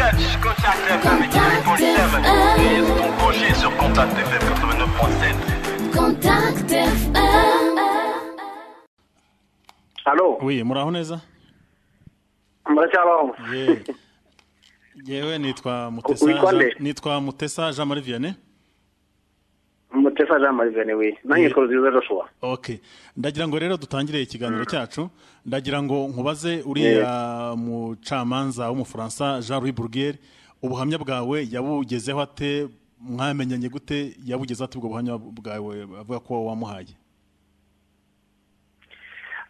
Contact FM 88.7. Ils sont branchés sur Contact FM 89.7. Contact FM. halo we muraho neza muracyabaho Ye. yewe nitwa Witwa mutesa nde? nitwa mutesa jean marie vianney mutesa jean marie vianney we nanjye koruziza joshua ok ndagira ngo rero dutangire ikiganiro cyacu ndagira ngo nkubaze uriya mucamanza w'umufaransa jean louis bourguer ubuhamya bwawe yabugezeho ate mwamenyanye gute yabugeze ate ubwo buhamya bwawe avuga ko wamuhaye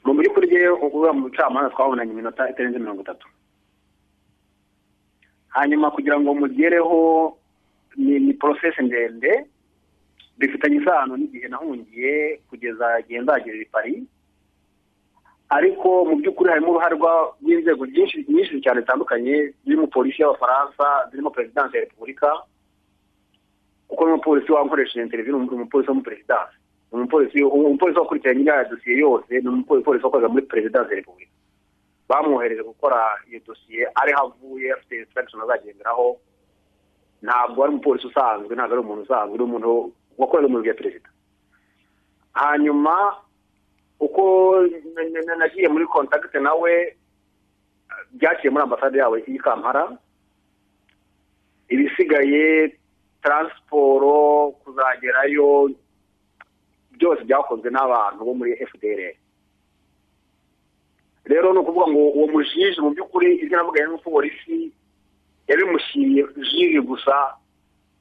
mu by'ukuri rye ukuvuga mu bucamanza twabonanye iminota itarenze mirongo itatu hanyuma kugira ngo mugereho ni ni porosesi ndende bifitanye isano n'igihe nahungiye kugeza igihe nzagerera i paris ariko mu by'ukuri harimo uruhare rwa- rw'inzego nyinshi nyinshi cyane zitandukanye zirimo polisi y'abafaransa zirimo perezidansi ya repubulika kuko n'umupolisi wankoresheje interiviyu ni umupolisi wo muri perezidansi ni umupolisi umupolisi wakurikiranye iriya dosiye yose ni umupolisi wakoraga muri perezidansi ya repubulika bamwohereje gukora iyo dosiye ariho avuye afite insitiragishoni azagenderaho ntabwo ari umupolisi usanzwe ntabwo ari umuntu usanzwe ni umuntu wakorera mu biro bya perezida hanyuma uko n- n- n- nagiye muri kontakite nawe byaciye muri ambasade yawe y'i kampara ibisigaye taransiporo kuzagerayo byose byakozwe n'abantu bo muri fdr rero ni ukuvuga ngo uwo mujiji mu by'ukuri ibyo navugaye n'umupolisi yabimushyiriye jiri gusa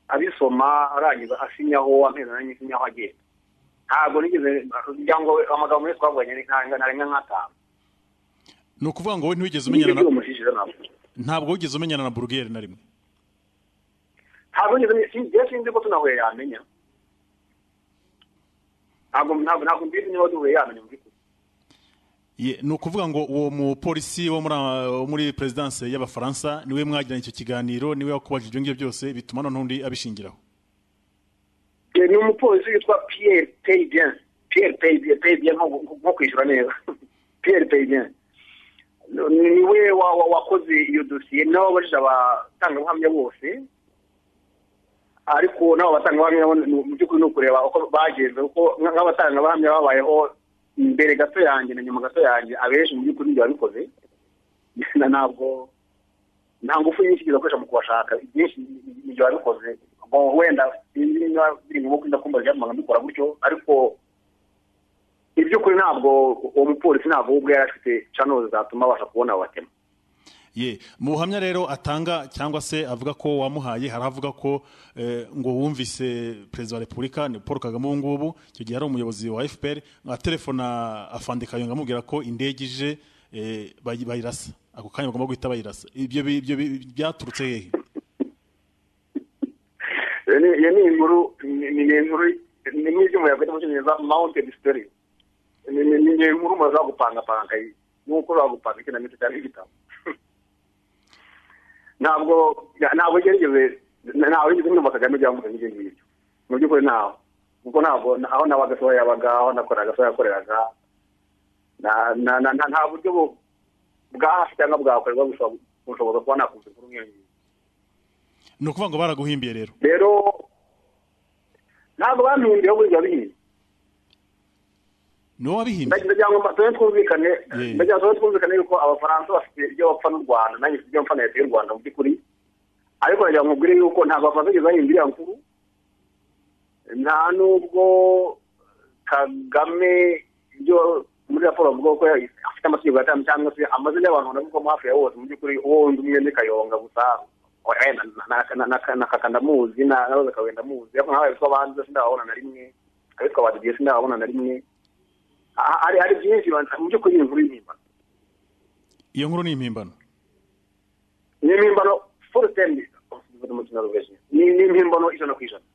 abisoma arangiza asinyaho amezi ane asinyaho agenda ntabwo nigeze kugira ngo amagambo yose twavuganye ni nka- ntarenga nk'atanu ni ukuvuga ngo wowe ntiwigeze nibyo umenyana na by'uwo mujiji rero ntabwo ntabwo wigeze umenyana na bourguer na rimwe ntabwo nigeze si- iyo sinzi ko tunahuye yamenya ntabwo ntabwo ntabwo mbizi niba duhuye yamenya mu by'ukuri Ye, ni ukuvuga ngo uwo mupolisi wo muri aba- wo muri perezidanse y'abafaransa niwe mwagiranye icyo kiganiro niwe wakubajije ibyo ngibyo byose bituma noneho undi abishingiraho Eh, ni umupolisi witwa pierre payden pierre payden payden nko nko kwishyura neza pierre payden ni ni we wa- wa- wakoze iyo dosiye ni nawe wabajije abatangabuhamya bose ariko nabo abatangabuhamya nabo ni- mu by'ukuri ni ukureba uko bagenze kuko nk- nk'abatangabuhamya babayeho imbere gato yanjye na nyuma gato yanjye abenshi mu by'ukuri nibyo babikoze na ntabwo nta ngufu nyinshi bakoresha mu kubashaka ibyinshi nibyo babikoze ngo wenda sinzi niba biri mu bukwe ndakumva byatumaga mbikora gutyo ariko iby'ukuri ntabwo uwo mupolisi ntabwo we ubwe yari afite canozi zatuma abasha kubona abo batema ye mu buhamya rero atanga cyangwa se avuga ko wamuhaye hari avuga ko eh, ngo wumvise perezida wa repubulika ni paul kagame ubu ngubu icyo gihe ari umuyobozi wa fpr atelefona afandikayo amubwira ko indege ije eh, bayi- bayirasa ako kanya bagomba guhita bayirasa ibyo bi- ibyo bi- byaturutse hehe iyo ni- iyo ni inkuru ni- ni ni inkuru ni nk'iby'umuyaga mu cyongereza mounted story ni ni- ni ni inkuru umuntu ashobora gupangapanga nk'uko ushobora gupanga ikinamico cyangwa igitabo ntabwo ntabwo gerageze ntabwo yigeze numva kagame byamukoze n'ibyo ngibyo mu by'ukuri ntaho kuko ntabwo aho nabaga so yabaga aho nakoraga so yakoreraga Na- na- na- nta- nta buryo bu- bwa hafi cyangwa bwakorerwa bushobora bushoboza kuba nakumva inkuru nk'iyo ngiyo ni ukuvuga ngo baraguhimbiye rero rero ntabwo bampinduyeho burya bihinze ni wowe wabihimbye ndagira ngo tuba twumvikane Yeah. ndagira ngo tuba twumvikane yuko abafaransa bafite ibyo bapfa n'u rwanda nanjye mfite ibyo mpfa na leta y'u rwanda mu by'ukuri ariko ndagira ngo mubwire yuko ntabwo bafaransa bageze bahindura iriya nkuru nta nubwo kagame ibyo muri raporo avuga ko afite amategeko atanu cyangwa se amazina y'abantu ndavugamo hafi ya bose mu by'ukuri uwo wundi umwe ni kayonga gusa wenda na- na- na- na kaka ndamuzi na roza kawe ndamuzi ariko nkawe bitwa banze sindababona na rimwe abitwa badediye sindababona na rimwe Ah, hari hari byinshi bana- mu by'ukuri ni inkuru y'impimbano iyo nkuru ni impimbano ni impimbano full term mu kinyarwanda ni ni impimbano ijana ku ijana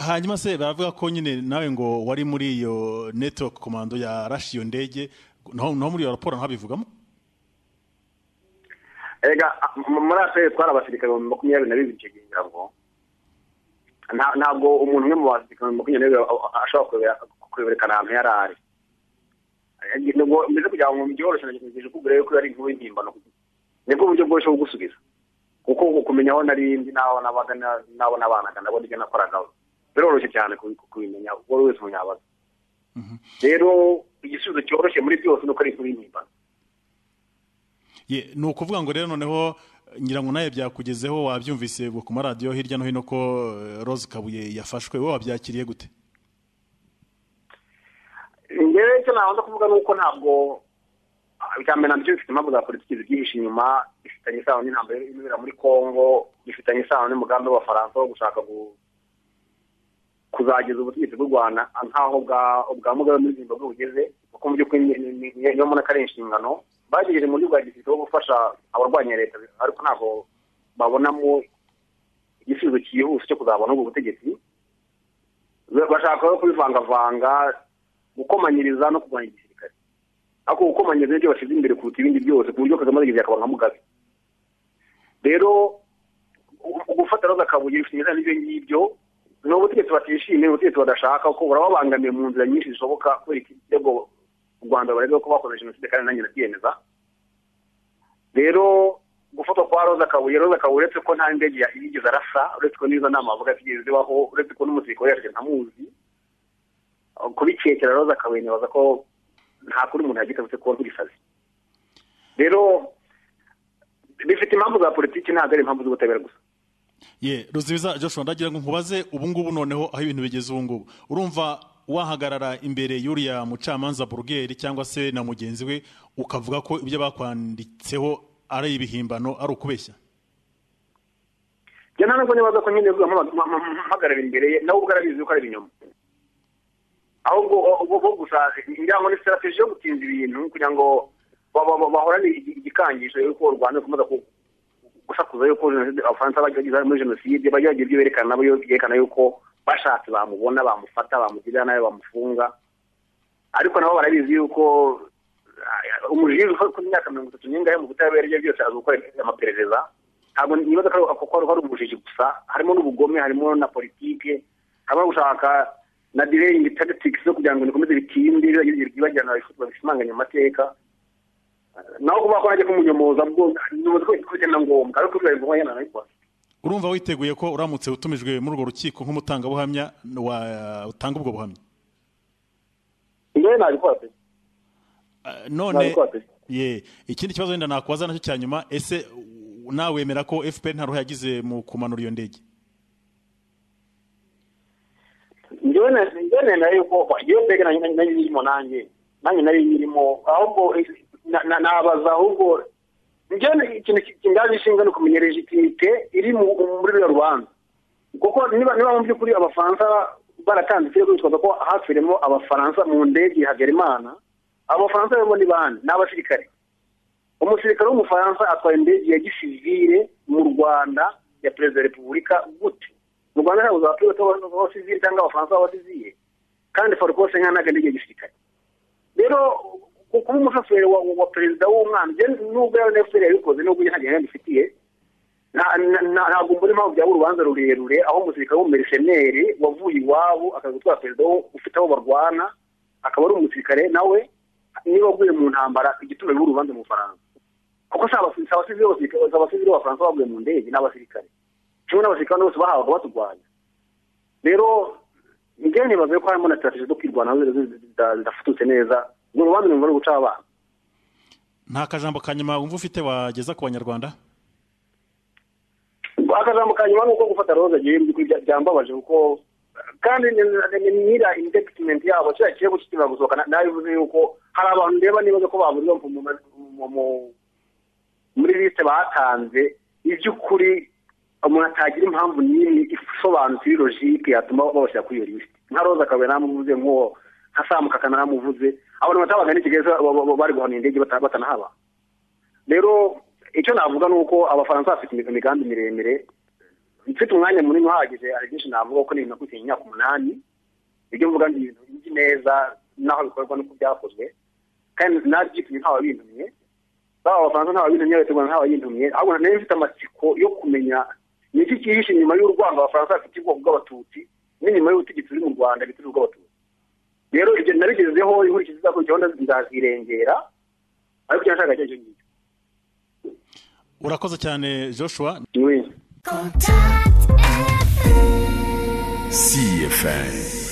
hanyuma se baravuga ko nyine nawe ngo wari muri iyo network komando yarashe iyo ndege naho naho muri iyo raporo ntabivugamo erega ah, m- muri afurika twari abasirikare ibihumbi makumyabiri na bibiri icyo gihe ngira ngo Nta- ntabwo umuntu umwe mu basirikare ibihumbi makumyabiri na bibiri a- a- ashobora kuyobera- kuyoberekana ahantu yari ari Eh, nubwo mbese kugira ngo byoroshye nagerageje kubwira yuko yari inkuru y'impimbano nibwo buryo bworoshye bwo gusubiza kuko ngo kumenya aho narindi n'aho nabaga na- n'aho nabanaga ndabona ibyo nakoragaho biroroshye cyane kubi- kubimenya ubwo wese umunyabaga rero igisubizo cyoroshye muri byose ni uko ari inkuru y'impimbano Ye, ni ukuvuga ngo rero noneho ngira ngo nawe byakugezeho wabyumvise ngo ku maradiyo hirya no hino ko eh, Rose Kabuye yafashwe wowe wabyakiriye gute ngewe icyo nabanza kuvuga ni uko ntabwo ah, icya mbere nabyo bifite impamvu za politiki zibyihishe inyuma bifitanye isano n'intambara irimo ibera muri congo bifitanye isano n'umugambi w'abafaransa wo gushaka gu- kuzageza ubutegetsi bw'u rwanda nkaho bwa- ubwa mugabe muri zimbabwe bugeze kuko mu by'ukuri ni- ni- ni- niyo mbona ko ari inshingano bagejeje mu buryo bwa gisirikare wo gufasha abarwanya leta ariko ntabwo babonamo igisubizo cyihuse cyo kuzabona ubwo butegetsi bashaka rero kubivangavanga gukomanyiriza no kurwanya igisirikare ariko gukomanyiriza nibyo bashyize imbere kuruta ibindi byose ku buryo kagame aragejeje akaba nka mugabe rero u- gufata roza kabuye bifite imizana n'ibyo ngibyo ni ubutegetsi batishimiye ubutegetsi badashaka kuko burababangamiye mu nzira nyinshi zishoboka kubera iki kirego u rwanda barega ko bakoze jenoside kandi nanjye ndabyemeza rero gufatwa kwa roza kabuye roza kabuye uretse ko nta ndege ya- yigeze arasa uretse ko n'izo nama avuga zigeze zibaho uretse ko n'umusirikare yaje ntamuzi kubikekera roza kabuye nibaza ko nta kuri umuntu yagize uretse kuba nk'igisazi rero bifite impamvu za politiki ntabwo ari impamvu z'ubutabera gusa ye ruzibiza joshua ndagira ngo nkubaze ubu ngubu noneho aho ibintu bigeze ubu ngubu urumva wahagarara imbere y'uriya mucamanza burugeri cyangwa se na mugenzi we ukavuga ko ibyo bakwanditseho ari ibihimbano ari ukubeshya njye nta nubwo nibaza ko nyine vuba mpagarara imbere ye nawe ubwo arabizi ko ari ibinyoma ahubwo ubwo bwo gusa ngira ngo ni strategy yo gutinza ibintu kugira ngo ba- ba- ba- bahorane igi- igikangisho yuko u rwanda rukomeza ku- gusakuza yuko jenoside abafaransa bagize muri jenoside bajya bagira ibyo berekana nabo byerekana yuko bashatse bamubona bamufata bamugirira nabi bamufunga ariko nabo barabizi yuko ah, umujiji ufite imyaka mirongo itatu n'ingahe mu butabera ibyo byose azi gukora amaperereza ntabwo nibaza ko ari- ko ari- ko ari ubujiji gusa harimo n'ubugome harimo na politike harimo no gushaka na delaying tactics zo kugira ngo bikomeze bitinde bibagirana babishimange mu mateka naho kuba ko najya kumunyomoza bwo nibaza ko bigenda ngombwa ariko bibaye ngombwa nyine nabikora urumva witeguye ko uramutse utumijwe muri urwo rukiko nk'umutangabuhamya watanga ubwo buhamya ngewe nabikora pe Ah, none nabikora pe ye ikindi kibazo wenda nakwaza nacyo cya nyuma ese u- nawe wemera ko fpr nta ruhare yagize mu kumanura iyo ndege njyewe na- njyewe nemera yuko iyo mbega nanjye nanjye nyirimo nanjye nanjye nari nyirimo ahubwo eh, na- na- nabaza ahubwo njyewe na- ikintu ki- kindaje ishinga ni ukumenya legitimite iri mu- muri ruriya rubanza kuko niba niba mu by'ukuri abafaransa baratanze ikirego bitwaza ko hapfiremo abafaransa mu ndege ya hagerimana abo bafaransa rero ni bande ni abasirikare umusirikare w'umufaransa atwaye indege ya gisivire mu rwanda ya perezida wa repubulika gute mu rwanda ntabwo abapilote b'abasivire cyangwa abafaransa b'abasivire kandi farukose nka ntabwo indege ya gisirikare rero ku- kuba umushoferi wa, wa perezida w'umwana njye nubwo yaba neferi yabikoze nubwo njye nta gihamya mbifitiye nta- na- na- ntabwo mbona impamvu byaba urubanza rurerure aho umusirikare w'umumerisheneri wavuye iwabo akaza gutwara perezida wo- ufite abo barwana akaba ari umusirikare nawe niba aguye mu ntambara igituma biba urubanza mu bufaransa kuko si abasi- si abasivili bose- si abasivili b'abafaransa baguye mu ndege ni abasirikare kimwe n'abasirikare bose bahabaga baturwanya rero njyewe nibaza ko harimo na strategy zo kwirwanaho zidafututse neza ngo urubanza ni ngombwa guca abana nta kajambo ka nyuma wumva ufite wageza ku banyarwanda akajambo ka nyuma ni uko gufata roza agiye mu by'ukuri bya- byambabaje kuko kandi nyira independent yabo kiriya kirego kikiva gusohoka na- nabivuze yuko hari abantu ndeba nibaza ko baburirwa mu- mu- mu- mu- muri liste batanze iby'ukuri umuntu atagira impamvu n'imwe isobanutse iri logike yatuma babashyira kuri iyo lisite nka roza kabuye naramuvuze nk'uwo nka samukaka naramuvuze abantu batabaga n'ikigali ba- ba- ba- bari guhana indege bata- batanahabaga rero icyo navuga ni uko abafaransa bafite imig- imigambi miremire mfite umwanya munini uhagije hari byinshi navuga ko n'ibintu nakurikije imyaka umunani ibyo mvuga ni ibintu nzi neza n'aho bikorwa n'uko byakozwe kandi nabyitumye ntawabitumye baba abafaransa ntawabitumye abategura ntawayitumye ahubwo nari mfite amatsiko yo kumenya ni iki cyihishe inyuma y'urwango abafaransa bafite ubwoko bw'abatutsi n'inyuma y'ubutegetsi buri mu rwanda bwite bw'abatutsi rero ibyo nabigezeho inkurikizi izakurikiyeho ndazirengera ariko icyo nashaka cyo ngicyo urakoze cyane joshua ni Contact FM. CFA.